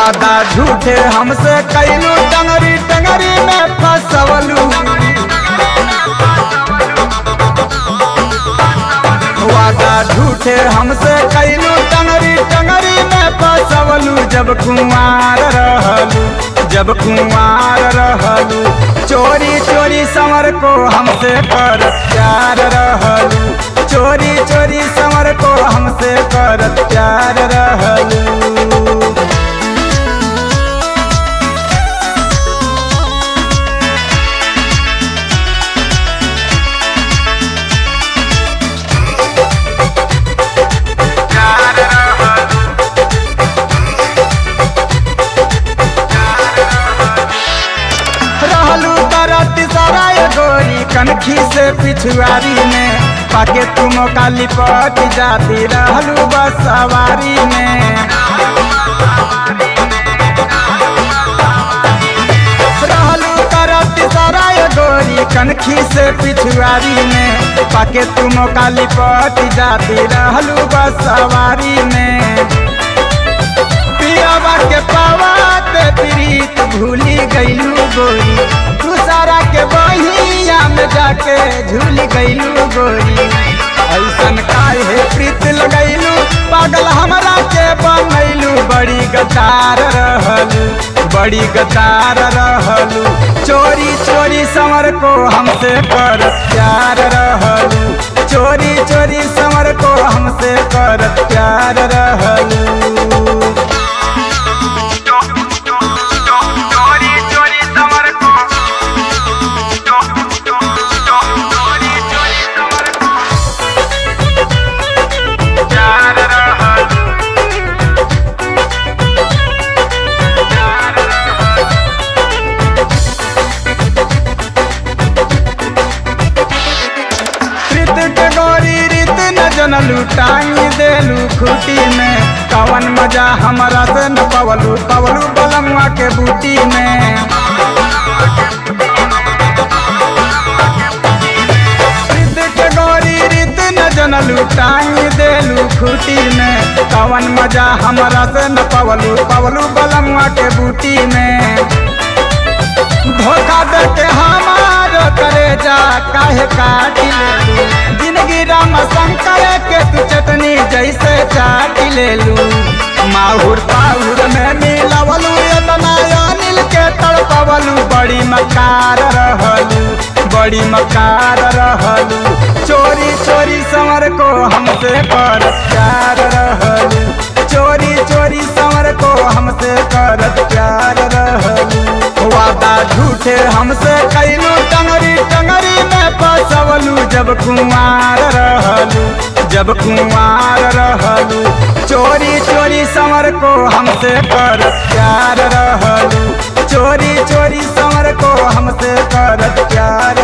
वादा झूठे हमसे कैलू टंगरी टंगरी में फसवलू वादा झूठे हमसे कैलू टंगरी टंगरी में फसवलू जब कुमार रहलू जब कुमार रहलू चोरी चोरी समर को हमसे कर प्यार रहलू चोरी चोरी समर को हमसे कर प्यार रहलू रहलू करत सराय गोरी कनखी से पिछुआरी में पाके तुम का लिपट जाती रहलू बस सवारी में रहलू करत सराय गोरी कनखी से पिछुआरी में पाके तुम का लिपट जाती रहलू बस सवारी में पियावा के पावा ते प्रीत भूली गईलू गोरी तू सारा के बहिया में जाके झूल गईलू गोरी ऐसन काहे प्रीत लगैलू पागल हमरा के बनैलू बड़ी गतार रहलू बड़ी गतार रहलू चोरी चोरी समर को हमसे कर प्यार रहलू चोरी चोरी समर को हमसे कर प्यार रहलू चोरी चोरी समर को चोरी चोरी समर को प्यार रहल प्यार रहल प्रीत के गोरी रीत न जनलू टांगी देलू खूटी में कवन मजा हमरा से न पवलू पवलू बलमुआ के बूटी में प्रीत के गोरी रीत न जनलू टांगी देलू खूटी में कवन मजा हमरा से न पवलू पवलू बलमुआ के बूटी में धोखा दे के हमारो करे जा काहे काट लेलू जिंदगी राम शंकर के तू चटनी जैसे चाट लेलू माहुर पाहुर में मिलवलू एतना अनिल के तड़पवलू बड़ी मकार रहलू बड़ी मकार रहलू चोरी चोरी समर को हमसे कर प्यार रहलू चोरी चोरी समर को हमसे कर प्यार रहलू वादा झूठे हमसे कैलू टंगरी टंगरी में फसवलू जब कुमार रहलू जब कुमार रहलू चोरी चोरी समर को हमसे कर प्यार रहलू चोरी चोरी समर को हमसे कर प्यार